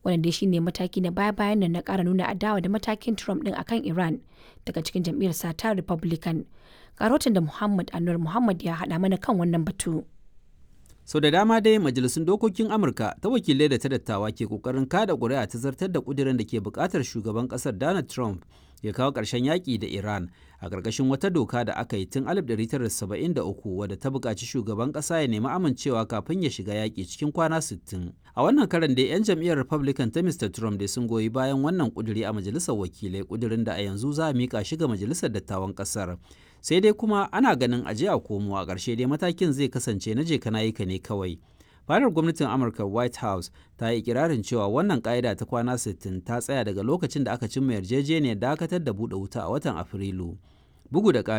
Wannan dai shine mataki na baya-bayan nan na ƙara nuna adawa da matakin Trump ɗin akan Iran daga cikin jam'iyyar sa ta Republican. Karotin da Muhammad Anwar Muhammad ya haɗa mana kan wannan batu. sau da dama dai majalisun dokokin amurka ta wakilai da ta dattawa ke kokarin kada ƙuri'a ta zartar da ƙudurin da ke buƙatar shugaban ƙasar donald trump ya kawo ƙarshen yaƙi da iran a ƙarƙashin wata doka da aka yi tun 1973 wadda ta buƙaci shugaban ƙasa ya nemi amincewa kafin ya shiga yaƙi cikin kwana 60 a wannan karan dai 'yan jam'iyyar republican ta mr trump dai sun goyi bayan wannan ƙuduri a majalisar wakilai ƙudurin da a yanzu za a miƙa shi ga majalisar dattawan ƙasar sai dai kuma ana ganin aje a komo a ƙarshe dai matakin zai kasance na je kana ka ne kawai fadar gwamnatin amurka white house ta yi ikirarin cewa wannan ƙa'ida ta kwana 60 ta tsaya daga lokacin da aka cimma yarjejeniyar dakatar da buɗe wuta a watan afrilu bugu da